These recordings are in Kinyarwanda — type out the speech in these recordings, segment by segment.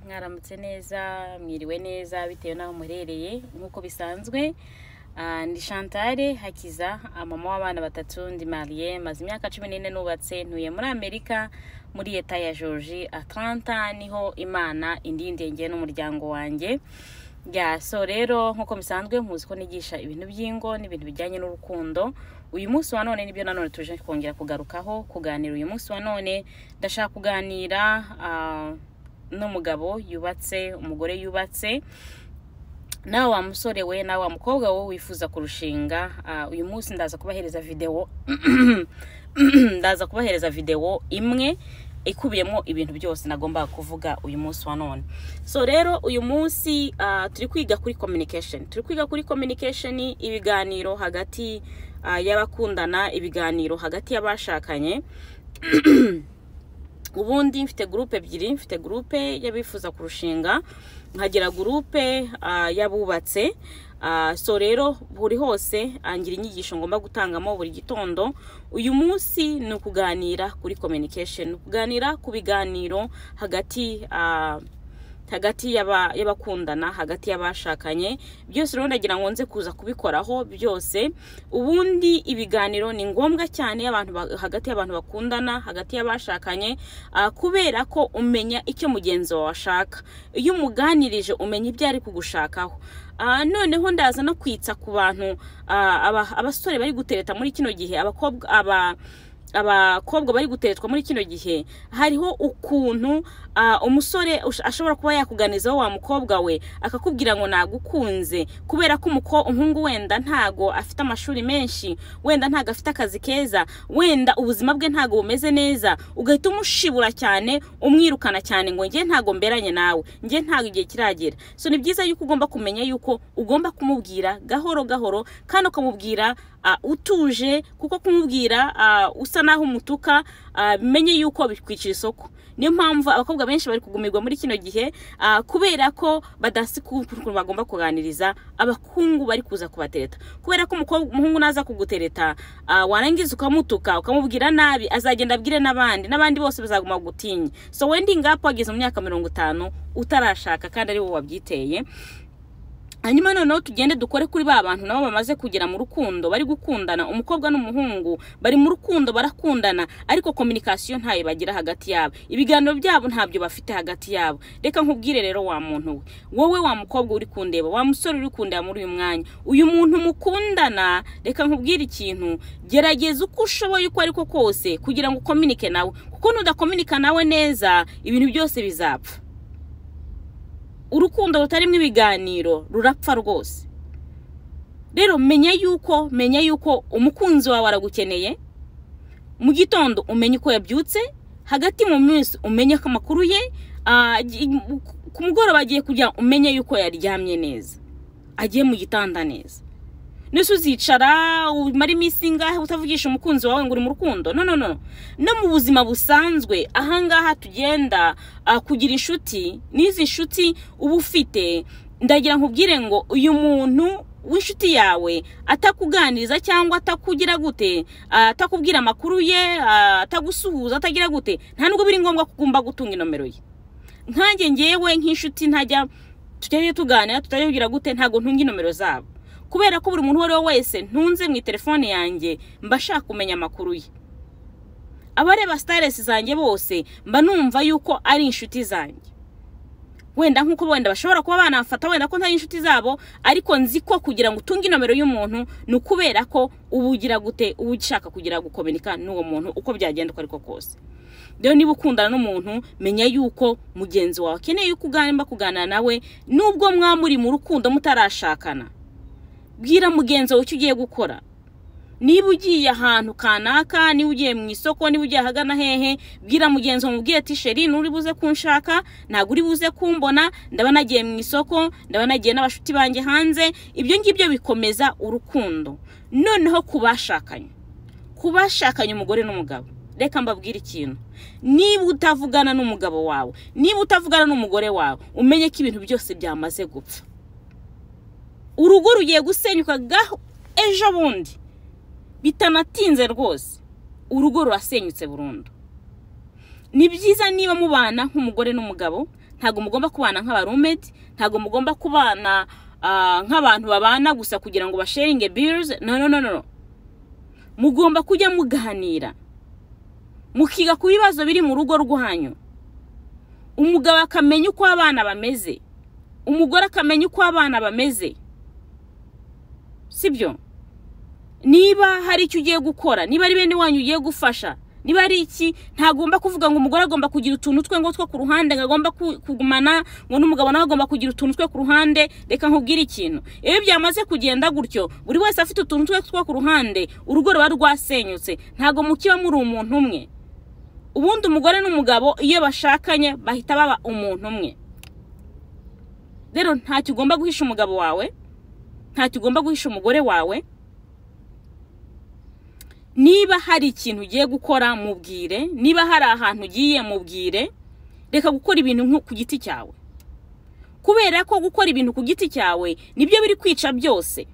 mwaramutse neza mwiriwe neza bitewe n'aho muherereye nk'uko bisanzwe Ah, ni chantale hakiza ah, mama w'abana batatu ndi mariye maze imyaka cumi n'ine nubatse ntuye muri amerika muri leta ya georgi atlanta niho imana indindiye njye n'umuryango wanjye ya so rero nk'uko bisanzwe muzi ko nigisha ibintu by'ingo n'ibintu bijyanye n'urukundo uyu munsi wa none nibyo nanone tuje kongera kugarukaho kuganira uyu munsi wa none ndashaka kuganira ah, n'umugabo yubatse umugore yubatse nawe wa musore we nawe wa mukobwa wowe wifuza kurushinga ah, uyu munsi ndaza kubahereza videwo ndaza kubahereza videwo imwe ikubiyemo ibintu byose nagombaga kuvuga uyu munsi wa none so rero uyu munsi ah, turi kwiga kuri communication turi kwiga kuri communication ibiganiro hagati ah, y'abakundana ibiganiro hagati y'abashakanye ubundi mfite gurupe ebyiri mfite gurupe y'abifuza kurushinga nkagira gurupe ah, y'abubatse Ah, so rero buri hose ah, ngira inyigisho ngomba gutangamo buri gitondo uyu munsi ni ukuganira kuri communication ni ukuganira ku biganiro hagati ah, hagati y'aba- y'abakundana hagati y'abashakanye byose rero ndagira ngo nze kuza kubikoraho byose ubundi ibiganiro ni ngombwa cyane abantu ba- hagati y'abantu bakundana hagati y'abashakanye ah, kubera ko umenya icyo mugenzi wawe ashaka iyo umuganirije umenya ibyo ari kugushakaho Ah, noneho ndaza no kwitsa ku bantu ah, aba- abasore bari gutereta muri kino gihe abakobwa aba abakobwa bari guteretswa muri kino gihe hariho ukuntu ah, umusore ush- ashobora kuba yakuganizaho wa mukobwa we akakubwira ngo nagukunze kubera ko umuko- umuhungu wenda ntago afite amashuri menshi wenda ntago afite akazi keza wenda ubuzima bwe ntago bumeze neza ugahita umushibura cyane umwirukana cyane ngo njye ntago mberanye nawe njye ntago igihe kiragera so ni byiza yuko ugomba kumenya yuko ugomba kumubwira gahoro gahoro kandi ukamubwira ah, utuje kuko kumubwira ah, usa naho umutuka ah, bimenye yuko bikwicira isoko niyo mpamvu abakobwa benshi bari kugumirwa muri kino gihe ah, kubera ko badasi ku- ku- ukuntu bagomba kuganiriza abakungu bari kuza kubatereta kubera ko umukobwa umuhungu naza kugutereta ah, warangiza ukamutuka ukamubwira nabi azagenda abwire n'abandi n'abandi bose bazaguma gutinye so wending up wageze mu myaka mirongo itanu utarashaka kandi ari wowe wabyiteye hanyuma noneho tugende dukore kuri ba bantu nabo bamaze kugera mu rukundo bari gukundana umukobwa n'umuhungu bari mu rukundo barakundana ariko kominikasiyo ntayo bagira hagati yabo ibiganiro byabo ntabyo bafite hagati yabo reka nkubwire rero wa muntu we wowe wa mukobwa uri kundeba wa musore uri kundeba muri uyu mwanya uyu muntu mukundana reka nkubwire ikintu gerageza uko ushoboye uko ariko kose kugira ngo ukominike nawe kuko nudakominika nawe neza ibintu byose bizapfa urukundo rutarimo ibiganiro rurapfa rwose rero menya yuko menya yuko umukunzi wawe aragukeneye mu gitondo umenye uko yabyutse hagati mu minsi umenye ko amakuru ye ah, gi- ku mugoroba agiye kujya umenye yuko yaryamye neza agiye mu gitanda neza ndetse uzicara umara iminsi ingahe utavugisha umukunzi wawe ngo uri mu rukundo no no no no mu buzima busanzwe ahangaha tugenda ah, kugira inshuti n'izi nshuti uba ufite ndagira nkubwire ngo uyu muntu w'inshuti yawe atakuganiriza cyangwa atakugira gute ah, atakubwira amakuru ye ah, atagusuhuza atagira gute nta nubwo biri ngombwa ko ugomba gutunga inomero ye nkanjye ngewe nk'inshuti ntajya tujyayo tuganira tutabigira gute ntabwo ntunga inomero zabo kubera ko buri muntu uwo ari we wese ntunze mu telefone yanjye mba nshaka kumenya amakuru ye abareba sitaresi zanjye bose mba numva yuko ari inshuti zanjye wenda nk'uko wenda bashobora kuba banafata wenda ko ntari inshuti zabo ariko nzi ko kugira ngo utunge inomero y'umuntu ni ukubera ko uba ugira gute uba ushaka kugira gukominika n'uwo muntu uko byagenda uko ariko kose rero niba ukundana n'umuntu menya yuko mugenzi wawe akeneye yuko ugomba kuganira nawe nubwo mwaba muri mu rukundo mutarashakana bwira mugenzi wawe icyo ugiye gukora niba ugiye ahantu kanaka niba ugiye mu isoko niba ugiye ahagana hehe bwira mugenzi wawe mubwire ati sheri nturi buze kunshaka ntabwo uri buze kumbona ndaba nagiye mu isoko ndaba nagiye n'abashuti banjye hanze ibyo ngibyo bikomeza urukundo noneho ku bashakanye ku bashakanye umugore n'umugabo reka mbabwire ikintu niba utavugana n'umugabo wawe niba utavugana n'umugore wawe umenye ko ibintu byose byamaze gupfa urugo rugiye gusenyuka gaho ejo bundi bitanatinze rwose urugo rurasenyutse burundu ni byiza niba mubana nk'umugore n'umugabo ntabwo mugomba kubana nk'abarumeti ntabwo mugomba kubana ah, nk'abantu babana gusa kugira ngo basharinge birizi no no no no no. mugomba kujya muganira mukiga ku bibazo biri mu rugo rwanyu umugabo akamenya uko abana bameze umugore akamenya uko abana bameze sibyo niba hari icyo ugiye gukora niba ari bene wanyu ugiye gufasha niba ari iki ntagomba kuvuga ngo umugore agomba kugira utuntu twe ngo two ku ruhande ngo agomba ku- kugumana ngo n'umugabo nawe agomba kugira utuntu twe ku ruhande reka nkubwire ikintu iyo byamaze kugenda gutyo buri wese afite utuntu twe two ku ruhande urugo ruba rwasenyutse ntabwo mukiba muri umuntu umwe ubundi umugore n'umugabo iyo bashakanye bahita baba umuntu umwe rero ntacyo ugomba guhisha umugabo wawe ntacyo ugomba guhisha umugore wawe niba hari ikintu ugiye gukora mubwire niba hari ahantu ugiye mubwire reka gukora ibintu nko ku giti cyawe kubera ko gukora ibintu ku giti cyawe nibyo biri kwica byose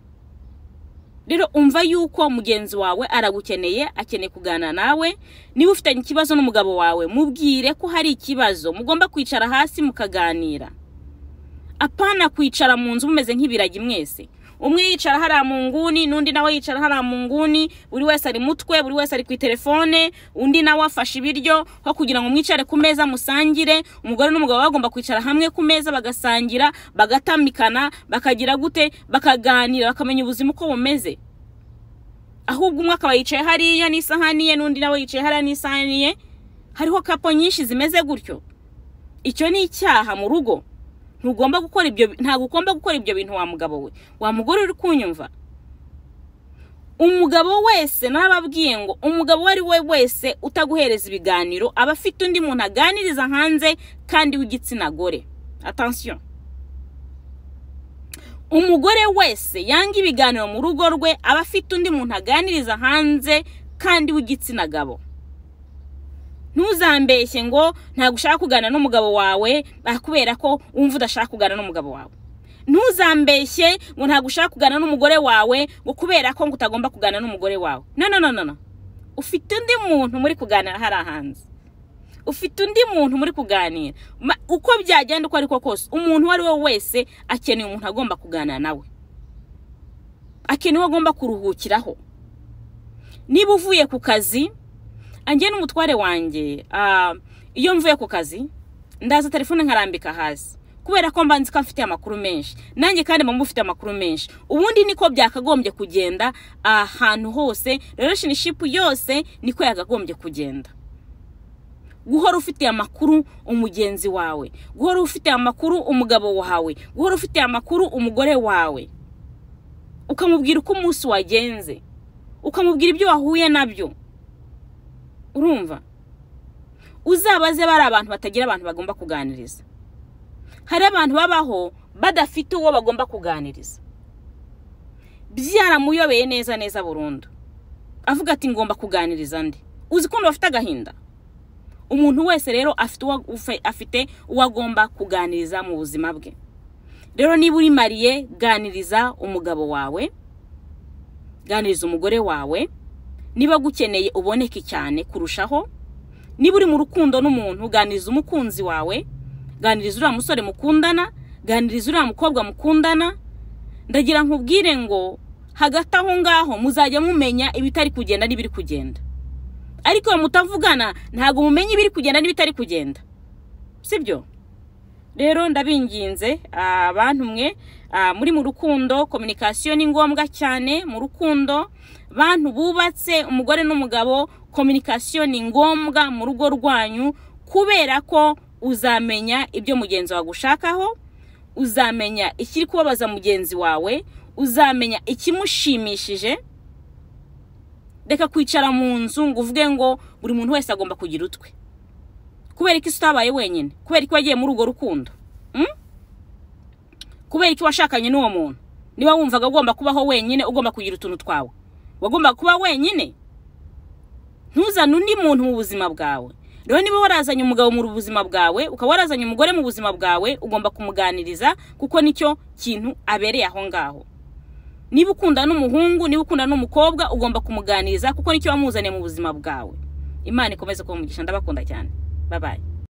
rero umva yuko mugenzi wawe aragukeneye akeneye kuganira nawe niba ufitanye ikibazo n'umugabo wawe mubwire ko hari ikibazo mugomba kwicara hasi mukaganira apana kwicara mu nzu mumeze nk'ibiragi mwese umwe yicara hariya mu nguni n'undi nawe yicara hariya mu nguni buri wese ari mutwe buri wese ari ku itelefone undi nawe afashe ibiryo aho kugira ngo mwicare ku meza musangire umugore n'umugabo bagomba kwicara hamwe ku meza bagasangira bagatamikana bakagira gute bakaganira bakamenya ubuzima uko bumeze ahubwo umwe akaba yicaye hariya n'isahani ye n'undi nawe yicaye hariya n'isahani ye hariho kapo nyinshi zimeze gutyo icyo ni icyaha mu rugo ntugomba gukora ibyo ntabwo ugomba gukora ibyo bintu wa mugabo we wa mugore uri kunyumva umugabo wese narababwiye ngo umugabo uwo ari we wese utaguhereza ibiganiro aba afite undi muntu aganiriza hanze kandi w'igitsina gore atansiyo umugore wese yanga ibiganiro mu rugo rwe aba afite undi muntu aganiriza hanze kandi w'igitsina gabo ntuzambeshye ngo ntabwo ushaka kuganira n'umugabo wawe ah, kubera ko wumva udashaka kuganira n'umugabo wawe ntuzambeshye ngo ntabwo ushaka kuganira n'umugore wawe ngo kubera ko ngo utagomba kuganira n'umugore wawe no no no no no ufite undi muntu muri kuganira hariya hanze ufite undi muntu muri kuganira Ma- uko byagenda uko ariko kose umuntu uwo ari we wese akeneye umuntu agomba kuganira nawe akeneye uwo agomba kuruhukiraho niba uvuye ku kazi njye n'umutware wanjye ah, iyo mvuye ku kazi ndaza telefone nkarambika hasi kubera ko mba nzi ko mfite amakuru menshi nanjye kandi mba mufite amakuru menshi ubundi niko byakagombye kugenda ahantu hose relationship yose niko yakagombye kugenda guhora ufitiye amakuru umugenzi wawe guhora ufitiye amakuru umugabo wawe guhora ufitiye amakuru umugore wawe ukamubwira uko umunsi wagenze ukamubwira ibyo wahuye nabyo urumva uzabaze bari abantu batagira abantu bagomba kuganiriza hari abantu babaho badafite uwo bagomba kuganiriza byaramuyobeye neza neza burundu avuga ati ngomba kuganiriza ndi uzi ukuntu bafite agahinda umuntu wese rero afite uwo ufe- afite uwo agomba kuganiriza mu buzima bwe rero niba uri mariye ganiriza umugabo wawe ganiriza umugore wawe niba agukeneye uboneke cyane kurushaho niba uri mu rukundo n'umuntu ganiriza umukunzi wawe ganiriza uriya musore mukundana ganiriza uriya mukobwa mukundana ndagira nkubwire ngo hagati aho ngaho muzajya mumenya ibitari kugenda n'ibiri kugenda ariko iyo mutavugana ntabwo mumenya ibiri kugenda n'ibitari kugenda sibyo rero ndabinginze ah, bantu mwe ah, muri mu rukundo kominikasiyo ni ngombwa cyane mu rukundo bantu bubatse umugore n'umugabo kominikasiyo ni ngombwa mu rugo rwanyu kubera ko uzamenya ibyo mugenzi wawe agushakaho uzamenya ikiri kubabaza mugenzi wawe uzamenya ikimushimishije reka kwicara mu nzu ngo uvuge ngo buri muntu wese agomba kugira utwe kubera ko isi utabaye wenyine kubera ko wagiye muri urwo rukundo Mm? kubera ko washakanye n'uwo muntu niba wumvaga ugomba kubaho wenyine ugomba kugira utuntu twawe wagomba kuba wenyine ntuzane undi muntu mu buzima bwawe rero niba warazanye umugabo mu buzima bwawe ukaba warazanye umugore mu buzima bwawe ugomba kumuganiriza kuko nicyo kintu abereye aho ngaho niba ukunda n'umuhungu niba ukunda n'umukobwa ugomba kumuganiriza kuko nicyo wamuzaniye mu buzima bwawe imana ikomeze kuba umugisha ndabakunda cyane babaye